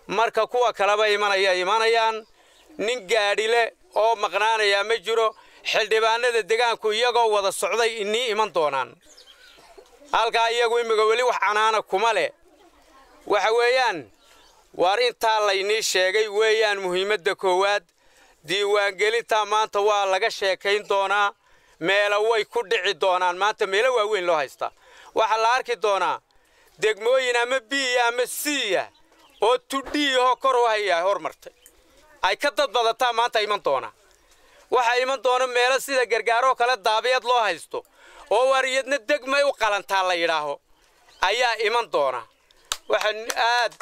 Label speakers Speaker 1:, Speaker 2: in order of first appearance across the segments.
Speaker 1: marka kuwa kaleba imanaya imanayaan nin gaadhile oo maqnaanayaa ma jiro xildhibaanada degaanku iyagoo wada socday inii iman doonaan halkaa iyagu imminka weli wax canaana kuma leh waxa weeyaan waar intaa laynii sheegay weeyaan muhiimadda koowaad diiwaangelintaa maanta waa laga sheekayn doonaa meelo way ku dhici doonaan maanta meelo waaweyn loo haystaa waxaa la arki doonaa degmooyin ama biya ama siiya oo tudhiihoo kor u hayaa hormartay ay ka dad badataa maanta iman doonaa waxaa iman doona meelo sida gargaaroo kale daabiyad loo haysto oo waariyadna degmay u qalantaa la yidhaaho ayaa iman doona waxaan aad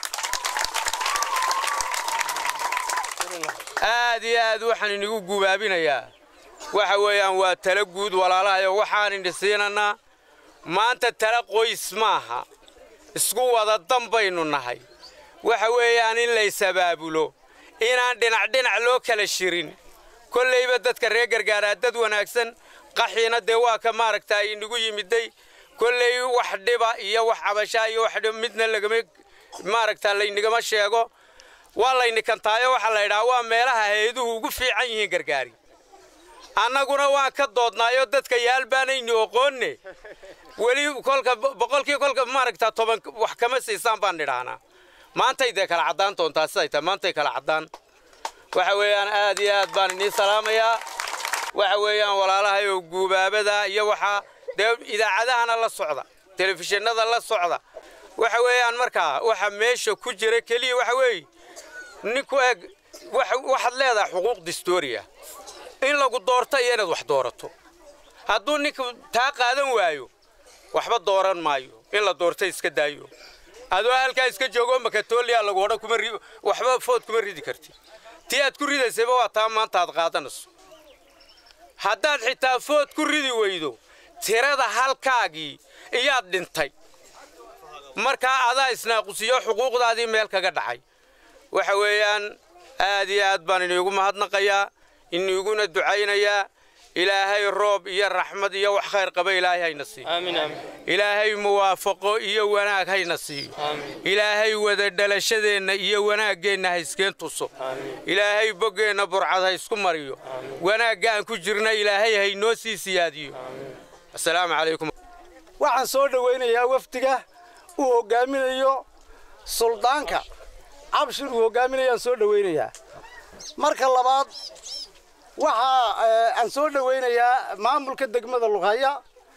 Speaker 1: aad iyo aad waxaan inigu gubaabinayaa waxa weeyaan waa tala guud walaalahayo waxaan ini siinanaa maanta tala qoys maaha isku wada dan baynu nahay waxa weeyaan in laysabaabulo inaan dhinac dhinac loo kala shirin kollayba dadka reer gargaaraa dad wanaagsan qaxiina dee waa ka maaragtaa inagu yimiday kolley wax dhiba iyo wax cabashaa iyo wax dhiba midna lagama maaragtaa laynagama sheego waa laynikantaayo waxaa la yidhaha waa meelaha hay-aduhu ugu fiican yihiin gargaari annaguna waan ka doodnaayoo dadka yaal baanayni oqoonne weli kolka boqolkii kolka maaragtaa toban wax kama siisaan baan nidhaahnaa maantay dee kala caddaan doontaa siday tahay maantay kala caddaan waxa weeyaan aad iyo aad baan inii salaamayaa waxa weeyaan walaalahayow guubaabada iyo waxaa dee idaacadahana la socda telefishinada la socda waxa weeyaan markaa waxa meesha ku jira keliya waxa weeye ninku eeg waxaad leedahay xuquuq distooriya in lagu doorto iyo inaad wax doorato hadduu ninku taa qaadan waayo waxba dooran maayo in la doorto iska daayo adoo halkaa iska joogo makatooliya lagu odhan kuma waxba food kuma ridi karti tii aad ku ridaysayba waa taa maanta aad qaadanayso haddaad xitaa food ku ridi weydo tirada halkaagii iyaad dhintay markaa adaa isnaaqusiyo xuquuqdaadii meel kaga dhacay waxa weeyaan aad iyo aad baan iniigu mahadnaqayaa iniiguna ducaynayaa ilaahay roob iyo raxmad iyo wax khayr qaba ilaahay hayna siiyo ilaahay muwaafaqo iyo wanaag hayna siiyo ilaahay wada dhalashadeenna iyo wanaaggeenna ha iskeen tuso ilaahay boggeenna burcad ha isku mariyo wanaagga aan ku jirna ilaahay haynoo sii siyaadiyo asalaamu calaykum
Speaker 2: waxaan soo dhowaynayaa wafdiga uu hoggaaminayo suldaanka cabshir uu hoggaaminayaan soo dhowaynayaa marka labaad waxaa aan soo dhowaynayaa maamulka degmada lughaya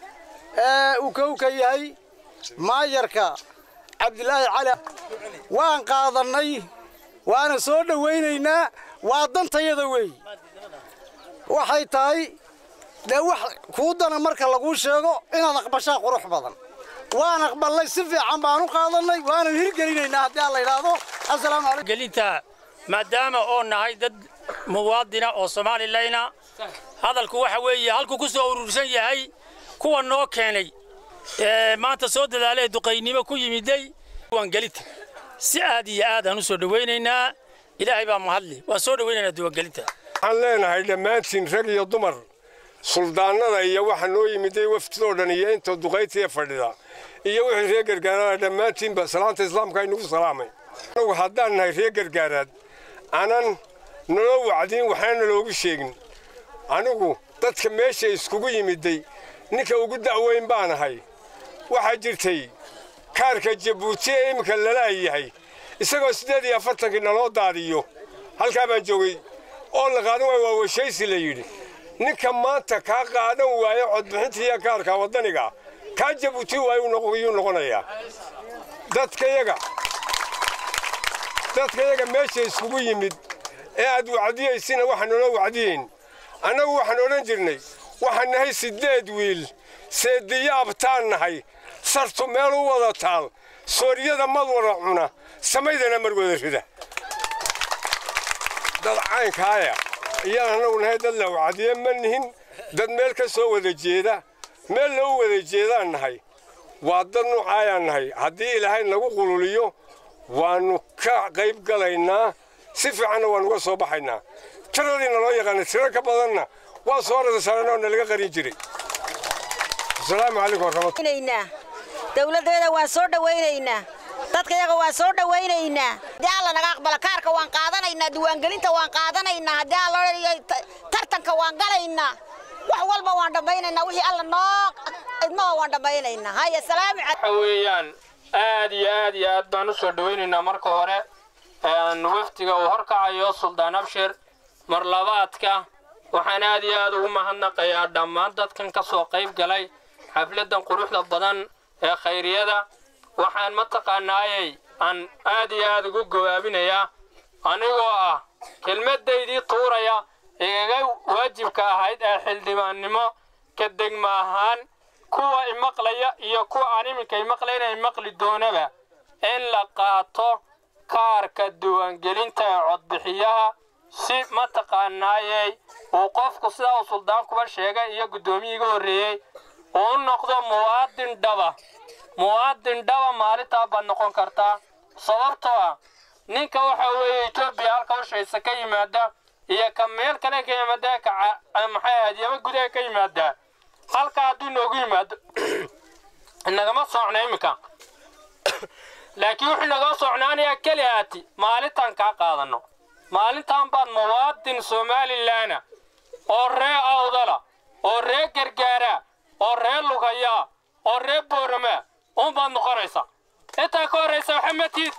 Speaker 2: ee uu kowka yahay maayarka cabdilaahi cali waan qaadannay waana soo dhowaynaynaa waa dantayada weey waxay tahay dee wax kuu dana marka laguu sheego inaad aqbashaa qurux badan waan aqballay si fiican baan u qaadannay waanan hirgelinaynaa haddii aan la yidhaahdo assalaamu calaykum
Speaker 3: gelinta maadaama oo nahay dad muwaadina oo soomaalileyna hadalku waxa weeye halkuu ku soo urursan yahay kuwa noo keenay ee maanta soo dadaalee duqaynimo ku yimiday diiwaangelinta si aad iyo aad aan u soo dhowaynaynaa ilaahay baa mahadli waan soo dhowaynaynaa diiwaangelinta
Speaker 4: waxaan leenahay dhammaantiin rag iyo dumar suldaannada iyo waxa noo yimiday wafdidoo dhan iyo inta duqaytiya fadhida iyo wixii reer gargaarada dhammaantiinba salaanta islaamka aynugu salaamay anagu haddaan nahay reer gargaaraad anan naloo wacdiin waxna naloogu sheegin anigu dadka meesha iskugu yimiday ninka ugu da'weyn baan ahay waxaa jirtay kaarka jabuuti ee iminka lalaayahay isagoo siddeed iyo afartankii naloo daadiyo halkaa baan joogay oo la qaadan waaya waa weshaysi la yidhi ninka maanta kaa qaadan waayo codbixintiiyo kaarka waddaniga kaa jabuuti waayo yuu noqonayaa dadkayaga dadkayaga meesha iskugu yimid ee aad wacdiyaysina waxaan naloo wacdiyeyn annagu waxaan odhan jirnay waxaan nahay siddeed wiil seediyo abtaan nahay sartu meel u wada taal sooriyada mad wada cuna samaydana mar wada rida dad caynkaaya iyaan annagu nahay dad la wacdiye ma nihin dad meel ka soo wada jeeda meel loo wada jeedaan nahay waa dad nuucaayaan nahay haddii ilaahay nagu qululiyo waannu ka qayb galaynaa si fiicanna waan uga soo baxaynaa tiradiina loo yaqaana tiro ka badanna waa soo radasaranoo nalaga qarin jiray asalaamu calaykum waraxmatullahi
Speaker 5: dawladdeeda waan soo dhowaynaynaa dadka iyaga waan soo dhawaynaynaa haddii alla naga aqbala kaarka waan qaadanaynaa diiwaangelinta waan qaadanaynaa haddii alla tartanka waan galaynaa wax walba waan dhammaynaynaa wixii alla noo idmaha waan dhammaynaynaa haya salaamu
Speaker 6: waxa weeyaan aad iyo aad iyo aad baan u soo dhawaynaynaa marka hore wafdiga uu horkacayo suldaan abshir mar labaadka waxaan aad iyo aad ugu mahadnaqayaa dhammaan dadkan ka soo qayb galay xafladdan quruxda badan ee khayriyada waxaan mataqaanaayey aan aad iyo aad ugu gawaabinayaa anigoo ah kelmaddaydii tuuraya igaga waajibka ahayd ee xildhibaannimo ka degma ahaan kuwa imaqlaya iyo kuwa aan iminka imaqlayna imaqli doonaba in la qaato kaarka diiwaangelinta ee codbixiyaha si mataqaanaayey uu qofku sidaa uu suldaankuba sheegay iyo guddoomiyiiga horreeyey uu u noqdo muwaadin dhaba muwaadin dhaba maalintaa baad noqon kartaa sababtoo ah ninka waxa weeye etoobiya halka ushaysa ka yimaada iyo ka meel kale ka yimaada ka maxay ahayd yaba gudaha ka yimaada halka hadduu noogu yimaado inagama socna iminka laakiin wuxuu naga socnaanayaa keli aati maalintaan kaa qaadanno maalintaan baad muwaadin somalilaana oo ree awdala oo ree gargaara oo ree lugaya oo ree boorama uunbaad noqonaysa intaa ka horraysa waxamatiid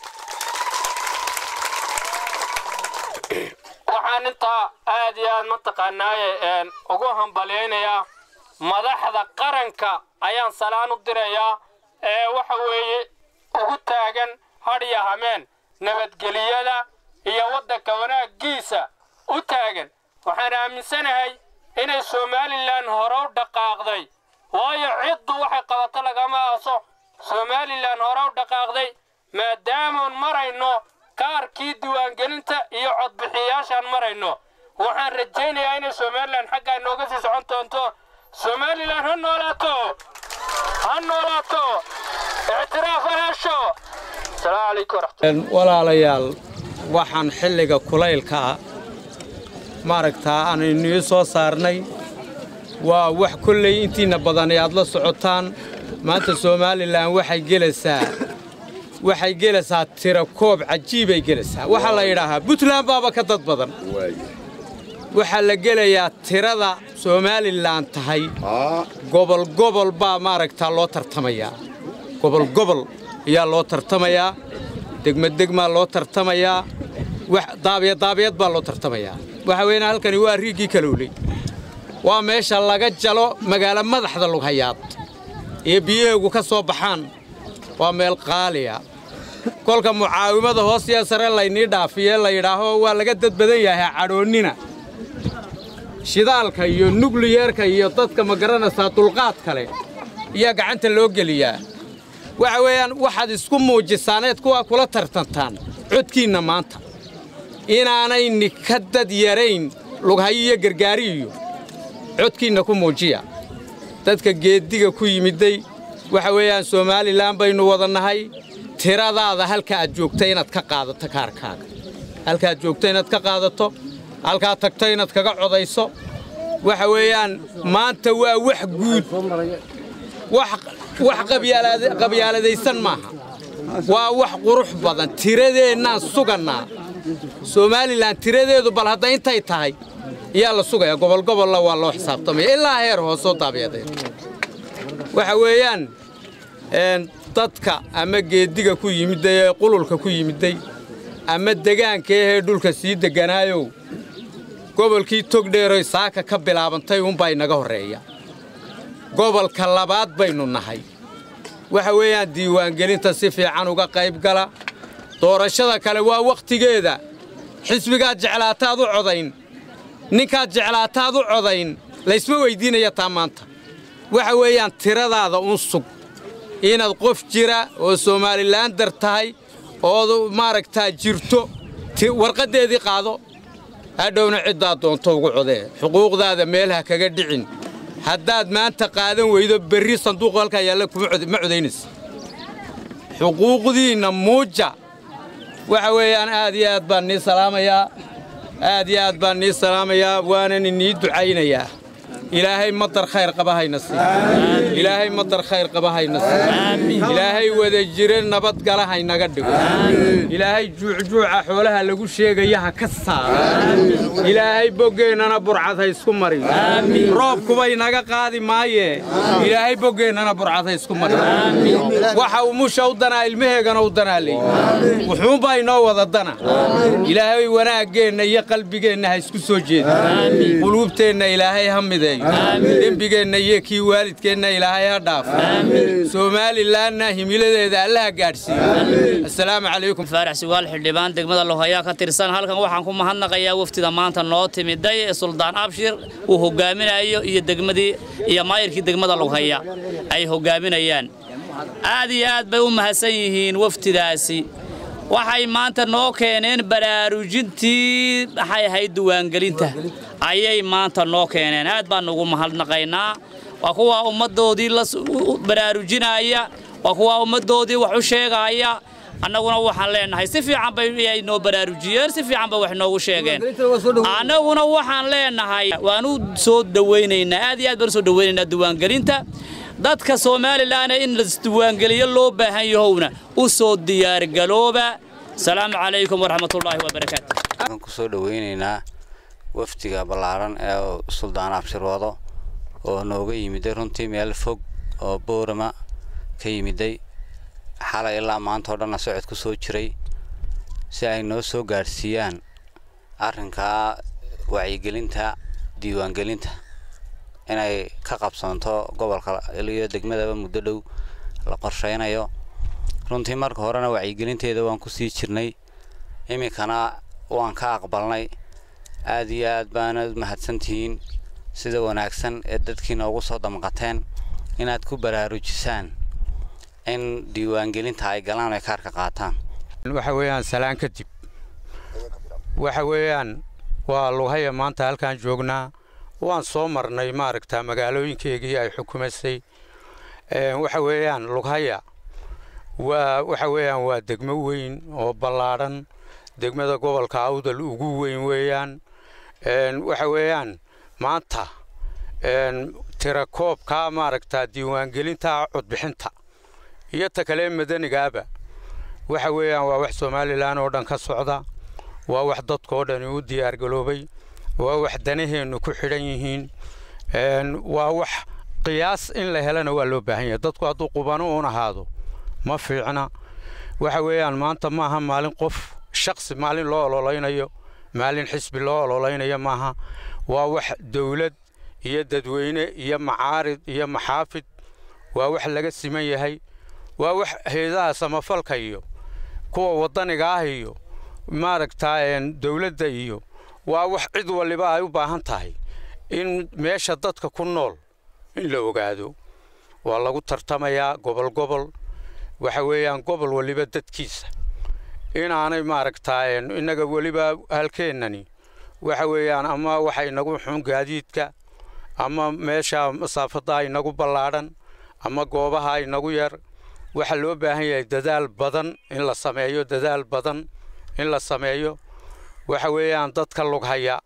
Speaker 6: waxaan intaa aad iyo aad mataqaanaaye ugu hambalyaynayaa madaxda qaranka ayaan salaan u dirayaa ee waxa weeye ugu taagan hadhiya hameen nabadgeliyada iyo waddanka wanaaggiisa u taagan waxaan aaminsanahay inay somalilan hore u dhaqaaqday waayo ciddu waxay qabato lagama aaso somalilan hore u dhaqaaqday maadaamaan marayno kaarkii diiwaangelinta iyo codbixiyayaashaan marayno waxaan rajaynayaa inay somalilan xaggaa inooga sii socon doonto somalilan ha noolaato ha noolaato ictiraaf ha hesho asalaamu calaykum waraxmatullahi
Speaker 1: walaalayaal waxaan xilliga kulaylka ah maaragtaa aan inii soo saarnay waa wax kolley intiinna badani aad la socotaan maanta somalilan waxay gelaysaa waxay gelaysaa tira koob cajiibay gelaysaa waxaa la yidhaahaa puntland baaba ka dad badan waxaa la gelayaa tirada somalilan tahay gobol gobol baa maaragtaa loo tartamayaa gobol gobol ayaa loo tartamayaa degmadegmaa loo tartamayaa daabiyadaabiyad baa loo tartamayaa waxa weeyaan halkani waa riiggii kalowley waa meesha laga jalo magaalo madaxda lughayaad ee biyaheegu ka soo baxaan waa meel qaaliya kolka mucaawimada hoos iyo sare laynii dhaafiye la yidhaaho waa laga dad badan yahay cadhoonnina shidaalka iyo nukliyeerka iyo dadka ma garanaysaa dulqaad kale ayaa gacanta loo geliyaa waxa weeyaan waxaad isku muujisaaneed kuwaa kula tartantaan codkiinna maanta inaanayni ka dad yarayn lughayo iyo gargaariiyo codkiinna ku muujiya dadka geeddiga ku yimidday waxa weeyaan somalilan baynu wada nahay tiradaada halka aad joogta inaad ka qaadato kaarkaaga halka aad joogta inaad ka qaadato halkaad tagto inaad kaga codayso waxa weeyaan maanta waa wax guud wax qabyaaladaysan maaha waa wax qurux badan tiradeennaan sugannaa somalilan tiradeedu bal hadda intay tahay ayaa la sugayaa gobolgobolla waa loo xisaabtamaya ilaa heer hoosoo daabiyadeed waxa weeyaan dadka ama geeddiga ku yimidday ee qululka ku yimidday ama degaanka ahee dhulka sii degganaayow gobolkii togdheeroy saaka ka bilaabantay unbaa inaga horreeya gobolka labaad baynu nahay waxa weeyaan diiwaangelinta si fiican uga qayb gala doorashada kale waa wakhtigeeda xisbigaad jeclaataad u codayn ninkaad jeclaataad u codayn laysma weyddiinaya taa maanta waxa weeyaan tiradaada un sug inaad qof jira oo somalilandar tahay ood maaragtaa jirto warqaddeedii qaado hadhowna ciddaad doonto ugu codee xuquuqdaada meelaha kaga dhicin haddaad maanta qaadan weydo berri sanduuqu halkaa yaalla ma codaynaysa xuquuqdiinna muuja waxa weeyaan aad iyo aad baan nii salaamayaa aad iyo aad baan nii salaamayaa waanan inii ducaynayaa ilaahay madar khayr qaba hayna sii ilaahay madar khayr qaba hayna sii ilaahay wada jire nabadgala haynaga dhigo ilaahay juucjuuca xoolaha lagu sheegaya ha ka saara ilaahay boggeennana burcad ha isku mari roobkuba inaga qaadi maaye ilaahay boggeennana burcad ha isku mari waxa uu musha u danaa ilmaheegana u danaa leey wuxuunbaa inoo wada dana ilaahay wanaaggeenna iyo qalbigeenna ha isku soo jeeda quluubteenna ilaahay ha mideeyo dembigeenna iyo kii waalidkeenna ilaahay ha dhaafo somalilanna himiladeeda allaha gaadhsiiyo assalaamu calaykum
Speaker 7: faarax sugaal xildhibaan degmada lohayaa ka tirsan halkan waxaan ku mahadnaqayaa wafdida maanta noo timiday ee suldaan abshir uu hogaaminayo iyo degmadii iyo maayirkii degmada loghaya ay hogaaminayaan aad iyo aad bay u mahadsan yihiin wafdidaasi waxay maanta noo keeneen baraarujintii maxay ahayd diiwaangelinta ayay maanta noo keeneen aad baan ugu mahadnaqaynaa waa kuwa ummaddoodii la baraarujinaya waa kuwa ummaddoodii wax u sheegaya annaguna waxaan leenahay si fiican bay noo baraarujiyeen si fiican bay wax noogu sheegeen annaguna waxaan leenahay waan u soo dhowaynaynaa aad iyo aad baan u soo dhowaynaynaa diiwaangelinta dadka somalilan in lasdiiwaangeliyo loo baahan yahowna u soo diyaargalooba asalaamu calaykum waraxmatullaahi wabarakaatu
Speaker 8: waxaan ku soo dhowaynaynaa wafdiga ballaaran ee suldaan abshir wado oo nooga yimiday runtii meel fog oo boorama ka yimiday xalay ilaa maanta oo dhanna socod ku soo jiray si ay noo soo gaadhsiiyaan arrinkaa wacyigelinta diiwaangelinta inay ka qabsoonto gobolka iyo degmadaba muddo dhow la qorshaynayo runtii marka horena wacyigelinteeda waan ku sii jirnay iminkana waan ka aqbalnay aad iyo aad baana mahadsantihiin sida wanaagsan ee dadkiina ugu soo damqateen inaad ku baraarujisaan in diiwaangelinta ay galaan ay kaarka qaataan
Speaker 1: waxa weeyaan salaan kadib waxa weeyaan waa lughaya maanta halkaan joognaa waan soo marnay maaragtaa magaalooyinkeygii ay xukumaysay waxa weeyaan lughaya waa waxa weeyaan waa degmo weyn oo ballaadhan degmada gobolka awdal ugu weyn weeyaan waxa weeyaan maanta tirakoobkaa maaragtaa diiwaangelinta codbixinta iyo ta kale madanigaaba waxa weeyaan waa wax somalilan oo dhan ka socda waa wax dadkoo dhani u diyaargaloobay waa wax danaheennu ku xidhan yihiin waa wax qiyaas in la helana waa loo baahan yahay dadku hadduu qubano uun ahaado ma fiicna waxa weeyaan maanta maaha maalin qof shaksi maalin loo ololaynayo maalin xisbi loo ololaynayo maaha waa wax dawlad iyo dadweyne iyo macaarid iyo maxaafid waa wax laga siman yahay waa wax heedaha samafalka iyo kuwa waddaniga ah iyo maaragtaa dawladda iyo waa wax cid waliba ay u baahan tahay in meesha dadka ku nool in la ogaado waa lagu tartamayaa gobol gobol waxa weeyaan gobol waliba dadkiisa inaanay maaragtaa innaga weliba halkeennani waxa weeyaan ama waxa inagu xun gaadiidka ama meesha masaafadda inagu ballaadhan ama goobaha inagu yar waxaa loo baahan yahay dadaal badan in la sameeyo dadaal badan in la sameeyo waxa weeyaan dadka lughaya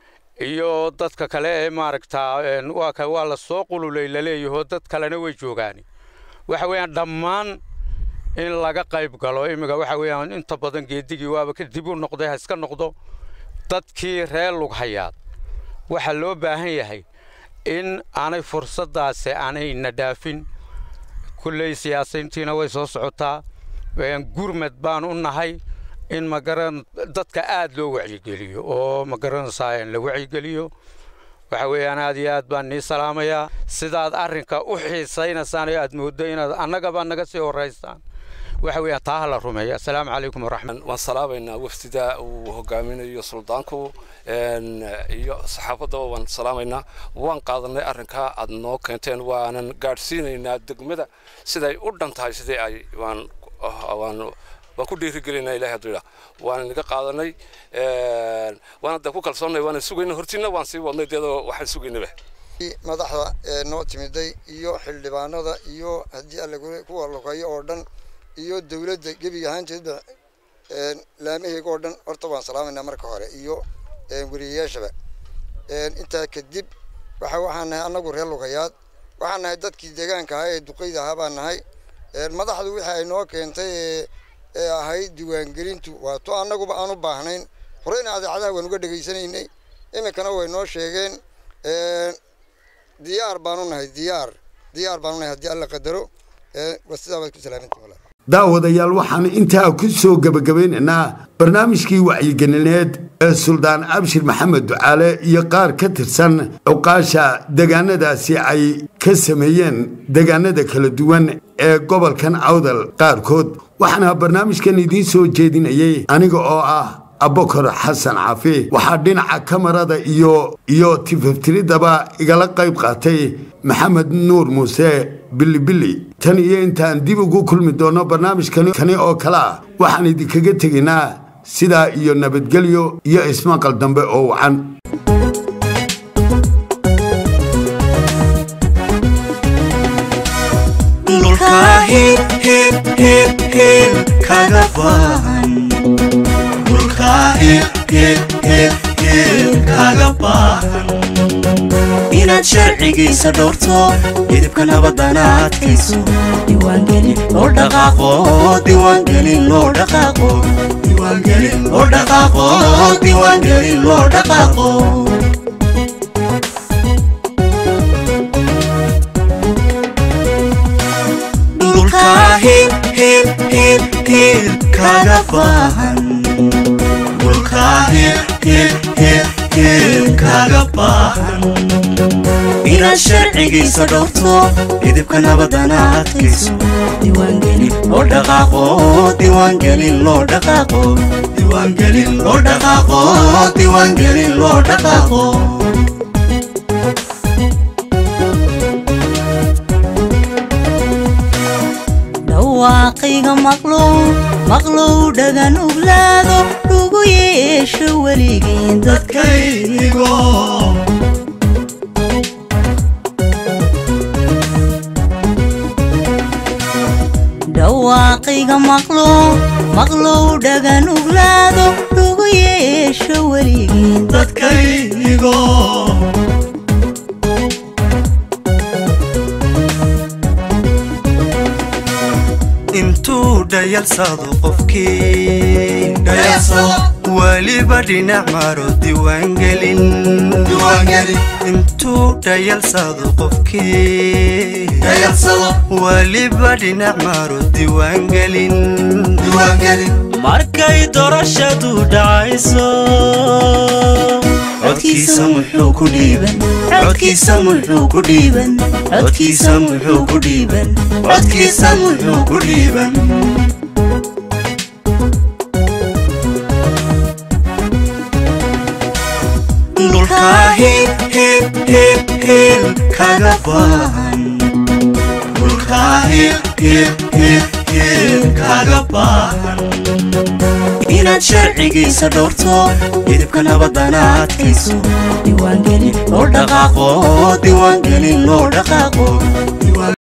Speaker 1: iyo dadka kale ee maaragtaa waa waa la soo qululay laleeyaho dad kalena way joogaan waxa weeyaan dhammaan in laga qayb galo imminka waxa weeyaan inta badan geedigii waaba ka dib u noqday ha iska noqdo dadkii reer lughayaad waxaa loo baahan yahay in aanay fursaddaasi aanayna dhaafin kulley siyaasiyiintiina way soo socotaa gurmad baan u nahay in magaran dadka aad loo wacyigeliyo oo magaranaysaa la wacyigeliyo waxa weeyaan aad iyo aad baan nii salaamayaa sidaad arrinka u xiisaynaysaan oo aad mooddo inaad annagaba naga sii horraysaan waxa weeyaan taa ha la rumeeyo assalaamu calaykum waraxmat
Speaker 9: waan salaabaynaa wafdida uu hogaaminayo suldaanku iyo saxaafadda waan salaamaynaa waan qaadanay arrinkaa aad noo keenteen waanan gaadhsiinaynaa degmada siday u dhan tahay sidii ay waan waan waan ku dhiirigelinaa ilahay hadduu idhaa waan inaga qaadanay waana da ku kalsoonnay waana sugayna hortiina waan sii wadnay deedoo waxaan sugaynaba
Speaker 10: madaxda ee noo timiday iyo xildhibaanada iyo haddii alle kuwa luqeeyo oo dhan iyo dawladda gebiga ahaanteedba laamaheyga oo dhan horta waan salaamaynaa marka hore iyo weriyayaashaba intaa kadib waxa waxaan nahay annagu reer lugayaad waxaan nahay dadkii deegaanka ahaa ee duqeyda ahaa baan nahay madaxdu wixii ay noo keentay ee ahayd diiwaangelintu waa to annaguba aan u baahnayn horeyna adeecadaha waan uga dhegaysanaynay iminkana way noo sheegeen diyaar baanu nahay diyaar diyaar baanu nahay haddii alla qadaro waa sidaa baad ku salaamantii
Speaker 11: daawadayaal waxaan intaa ku soo gebagabaynaynaa barnaamijkii wacyigelineed ee suldaan abshir maxamed ducaale iyo qaar ka tirsan cuqaasha deegaanadaasi ay ka sameeyeen deegaanada kala duwan ee gobolkan awdal qaarkood waxaana barnaamijkan idiin soo jeedinayay aniga oo ah abokor xasan caafi waxaa dhinaca kamarada iyo iyo tifaftiridaba igala qayb qaatay maxamed nuur muuse bilibili tan iyo intaan dib ugu kulmi doonno barnaamijkani kani oo kale ah waxaan idinkaga tegaynaa sidaa iyo nabadgelyo iyo ismaqal dambe oo wacan
Speaker 12: inaad sharcigiisa dhowrto midibka nabadana adkayso diiwaangelin loo dhaqaaqo diiwaangelin loo dhaqaaqo diiwaangelin loo dhaqaaqo diiwaangelin loo dhaqaaqo dhulka hil hil hil hil kaga baahan dhulka hil hil hil hil kaga baahan inaad sharcigiisa dhowrto midibka nabadana adkayso diiwaangelin loo dhaqaaqo diiwaangelin loo dhaqaaqo diiwaangelin loo dhaqaaqo diiwaangelin loo dhaqaaqo
Speaker 13: dhawaaqayga maqlow maqlow dhagan uglaado dhugu yeesho weligiin dadkaygo dhawaaqayga maqlow maqlow dhagan uglaado dhugu yeesho weligiin
Speaker 12: dadkaygo intuu dhayalsado qofkii weliba dhinac maro diiwaangelin intuu dhayalsado qofkii weliba dhinac maro diiwaangelin markay dorashadu dhacayso codkiisa muxuu ku dhiiban codkiisa muxuu ku dhiiban codkiisa muxuu ku dhiiban codkiisa muxuu ku dhiiban dhulka hil hil hil hil kaga baahan dhulka hil hil hil hil kaga baahan inaad sharcigiisa dhowrto midibka nabadana adkayso diiwaangelin loo dhaqaaqo diiwaangelin loo dhaqaaqo